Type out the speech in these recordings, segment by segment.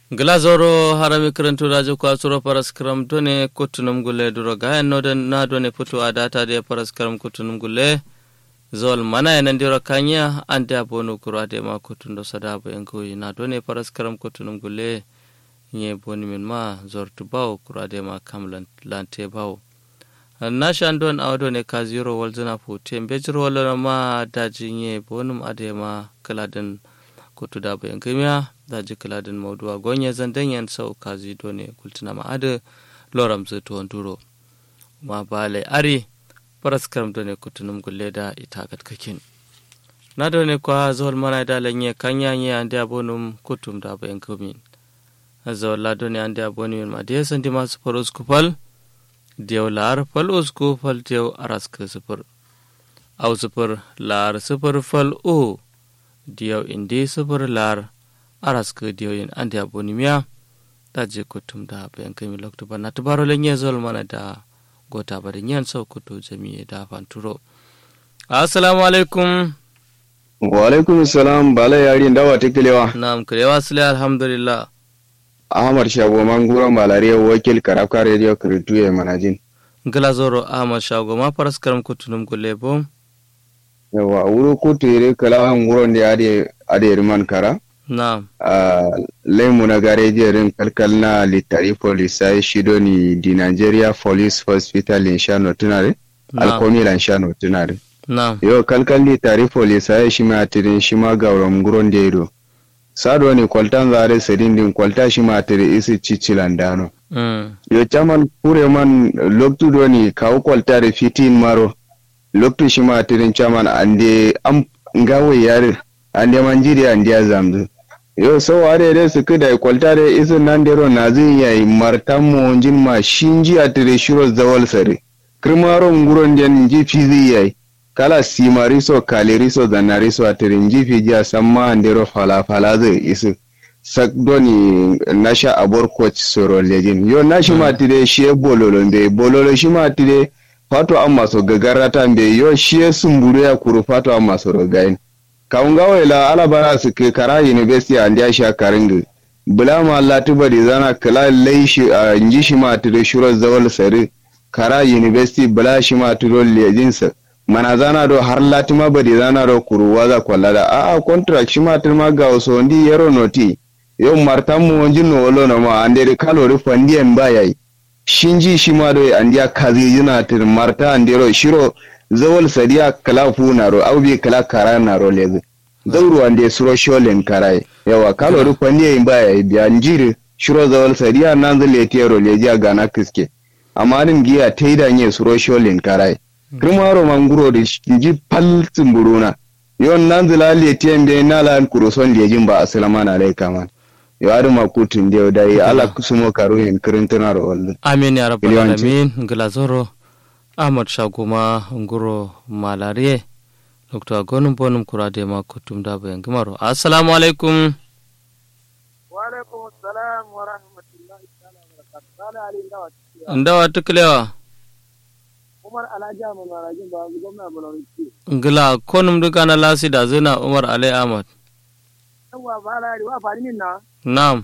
glazoro harami karantu rajo kwasuro paras kram done kutunum gule duro gayan noden na done putu adata de paras kram kutunum gule zol mana yanan diro kanya ande abonu kura de ma kutundo sadaba yankoyi na done paras kram kutunum gule nye boni min ma zortu baw kura de ma kam lante baw na shandon awdo ne ka zero walzana fu tembe jiro wala ma daji nye bonum ade ma kaladin kutu da bayan kimiya daji kaladin mauduwa gonye zandan yan sau kazi done kultuna ma ade loram zai duro ma bale ari paras karam done kutunum gulle da ita katkakin na done kwa zuwal mana da lanye kanya nye ande abonum kutum da bayan kimin zawal la done ande abonum ma de sandi masu faros kupal diyaw laar fal usku fal diyaw arask sifir aw sifir laar sifir fal u diyaw indi sifir laar arask diyaw yin andi abonimiya da je kutum da bayan kai lokto ba na tabaro lenye zol mana da gota ba da nyan sau kutu jami'i da fanturo assalamu alaikum wa alaikum salam bala yari dawa tikilewa na'am kilewa sule alhamdulillah ahmad shago manguro malariya wakil karafka radio kiritu ya manajin glazoro ahmad shago ma faras karam kutunum gulle bom yawa wuro kutu ire kala nguro ndi ade ade riman kara na'am a lemu na gareji rin kalkal na litari police shido ni di nigeria police hospital in shano tunare alkomi lan shano tunare na'am yo kalkal litari police shi ma tirin shi ma gauram nguro ndi sado ni kwaltan zare sedin din kwalta shi matiri isi cicilan dano mm. yo chaman kure man loktu do ni kawo kwalta da fitin maro loktu shi matirin chaman ande am ngawe yare ande manjiri ande azamzu yo so ware de su kida kwalta da isi nan dero na zin yayi martan mo jin ma shinji atire shiro zawal sare kirmaro nguron den ji fizi yayi kala simariso kaliriso zanariso atirin jifi jiya samma andero falafala zai isu sak doni nasha abor coach soro lejin yo nashi ma tide shi bololo be bololo shi ma tide fato amma so gagarata be yo shi sumburu ya kuru fato amma so rogain kaunga wela ala bara su ke kara university and ya sha karinga bula ma Allah tubari zana kala laishi a inji shi ma tide shuro zawal sare kara university bula shi ma tiro lejin sa mana zana do har latima badi zana do kuruwa za kwalla da a contract shi matir ma ga wasu ndi yero noti yo martan mu wanji no wolo na ma ande de kalori fandi en ba yayi shinji shi ma do andiya kazi yina tir marta ande ro shiro zawal sadiya kala fu na ro au bi kala kara na ro lezi zawru ande suro sholen karai yawa kalori fandi en ba yayi biya njiri shiro zawal sadiya nan zale tero leji a gana kiske amma din giya taida nye suro sholen karai kirmaro manguro da ji pal tsimburuna yon nan zila letiyan bai na lan kuruson lejin ba asalama na lai kaman yo adu makutun da da yi ala kusumo karuhin kirintuna ro wallu amin ya rabbal alamin glazoro ahmad shagoma nguro malarie dr gonum bonum kurade ma kutum da bayan gimaro assalamu alaikum wa alaikum assalam wa rahmatullahi ta'ala wa barakatuh ali ndawa ndawa tuklewa umar alhaji ahmad marajin ba gwamna bulawci ngila konum duka na lasi da zina umar alai ahmad yawa ba la wa fari min na na'am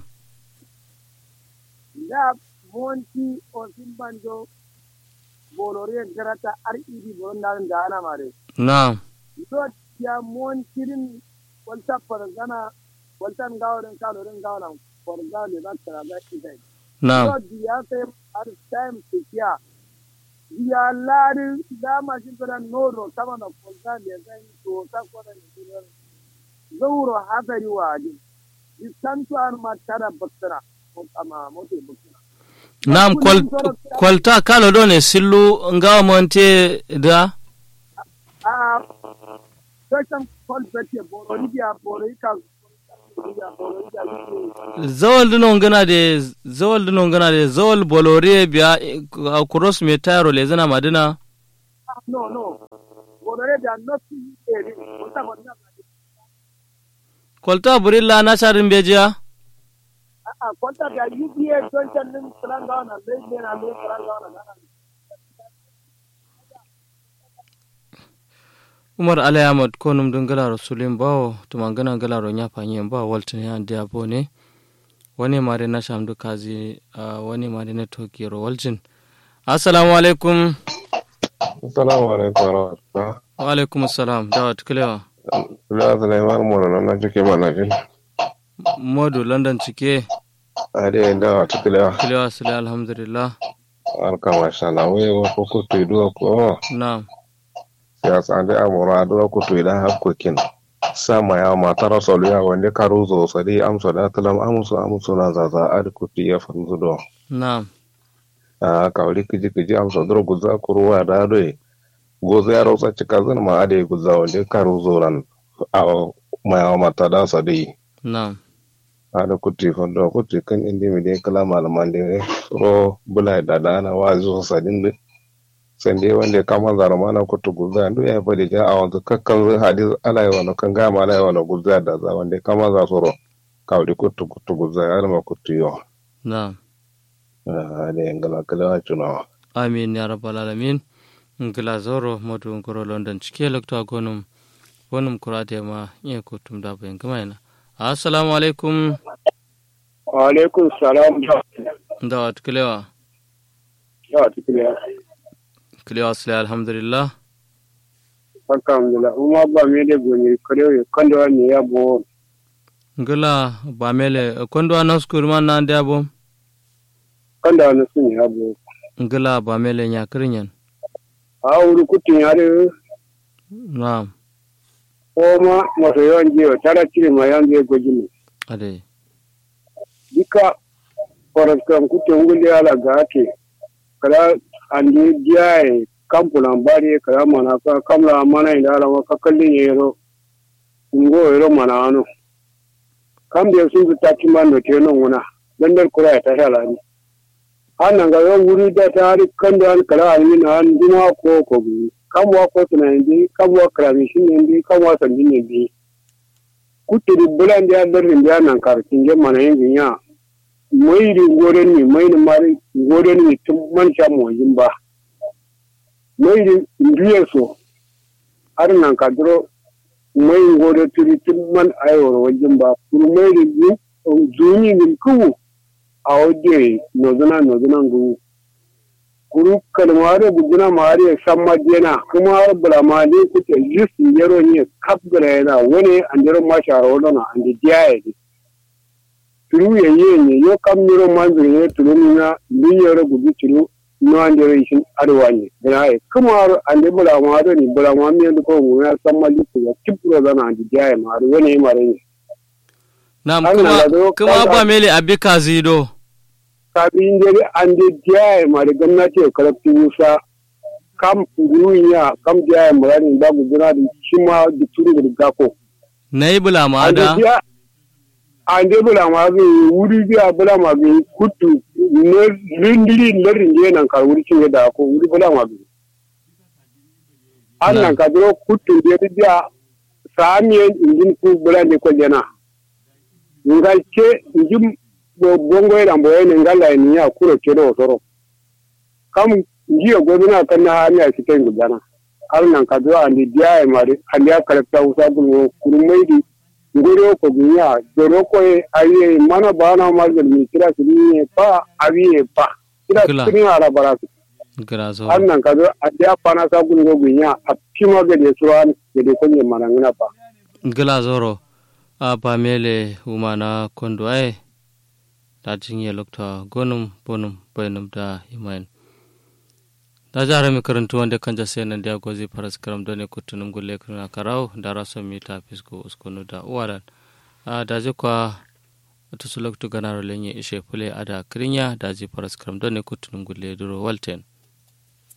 da monti o simbanjo bolore garata red boron da da ana mare na'am do ya montirin walta fargana waltan gawarin kalorin gawaran farga ne ba tara da idai na'am do ya sai har time tikiya ya lari dama shi tana nono sama da kwalta da zan to ta kwada da duniyar zauro hadari wa ji distantu an matara baktara ama mote baktara na'am kwal, kwalta kalo do ne sillu ngawa monte da a section called bete boro libya boro ika zawal dino ngana de zawal dino ngana de zawal bolore biya a cross me taro le zana madina no no boro da not eri wata wata kwalta burilla na sharin bejiya a kwanta da UBA don can din Kuranga na zai ne na mai Kuranga na umar ali ahmad konum dun gala rasulin bawo tumangana gala ro nya fanyen ba waltin ya dia bone wani mare na shamdu kazi uh, wani mare na tokiro waljin assalamu alaikum assalamu alaikum warahmatullah wa alaikum assalam dawa tukulewa la sulaiman mono nan na cike mana jin modu london cike ade da tukulewa tukulewa sule alhamdulillah alka masha Allah we wo ko ko to do ko na'am siyasa ande amura do ko to da hakkokin sama ya matar solu ya wanda karuzo sadi amso da talam amso amso na zaza ad kuti ya fanzu do na'am a kawli kiji kiji amso dro guza kuruwa da do gozo ya rosa cika zan ma ade guza wanda karuzo ran a ma ya mata da sadi na'am ada kuti fondo kuti kan indi mi de kala malaman de ro bula da dana wa zo sadin de sende wande kama zaro mana kutu guza ndu ya fadi ja awon kakkan zai hadis alai wano kan ga ma alai wano guza da za wande kama za soro kawdi kutu kutu guza ya ma kutu yo na'am ade ngala kala wa chuno amin ya rabbal alamin ngila zoro modu ngoro london cike lokto gonum bonum kurate ma ye kutum da bayan kamaina assalamu alaikum wa alaikum salam dawa tukulewa ya tukulewa kulewa sule alhamdulillah alhamdulillah uma ba me de goni kare kando ne ya bo ngila ba mele kondo anas kurman na ndia bom kando ne sun ya bo ngila ba mele nya kirinyan a wuri kutin yare na'am ko ma maso yawan jiyo tara cire ma yan je goji ne ade dika faras kan kutin gulle ala ga ake kala andi diyaye kampulan bari kala mana ka kamla mana ida ala ka kallin yero ngo yero mana ano kambe sun su taki man no teno nguna dandar kura ta shala ni annan ga yon wuri da ta hari kando an kala almi na an duma ko ko bi kamwa ko tuna ndi kamwa krami shi ndi kamwa sandi ne bi kutiri bulan da darin da nan kartin je mana yin ya mai ri goren ni mai ni mari goren ni tun man sha mo yin ba mai ri ndiye so har nan ka duro mai gore turi tun man ayo wajen ba kuru mai ri zuni ni ku a wajen nozuna nozuna ngu kuru kalmare guduna mare samma dena kuma har bulama ne kuke jisi yaro ne kap gara yana wani andiro mashara wadana andi diyaye ne turu ya yi ne yo kam niro manzuri ne turu nuna bin yaro gudu turu no andiro ishin arwa ne dana ye kuma har andi bulama do ni bulama mi ndo ko nguna samma liku ya tipro dana andi diyaye ma har wani mare ne na'am An kuma na zo kuma kaga- ba mele abika zido kafin dare an da diyaye ma da gwamnati ya karfi musa kam duniya kam diyaye murani ba guduna da shi ma da turu da gako na yi bula ma an da da diya an da bula ma ga wuri biya bula ma ga kutu ne lindiri larin da nan kar wuri cin da ko wuri bula ma ga an nan ka duro kutu da biya samiyan injin ku bula ne ko jana ngal ke injin bo bongo ira mbo ene ngala ni ya kuro kedo otoro kam ngiyo goduna kan na hami a cikin gudana har nan ka zo andi dia e mari andi a karakta usa bu kurumai ngoro ko gunya doro ko e ayi mana bana mal mi kira sini pa awi pa kira Kila. sini ara baratu gira zo har nan ka zo andi a pana sa gun go gunya a kima ga de suran ga de ko ne manangina pa gila zoro a ba mele umana kondo ai da jinye lokta gonum bonum bainum da himayen da jara mi karantu wanda kan jase nan da gozi faras karam da ne kutunum gulle kuna karau da raso mi ta fisko uskunu da uwaran a da je kwa to su loktu ganaro lenye ishe fule ada krinya da ji faras karam da ne kutunum gulle duro walten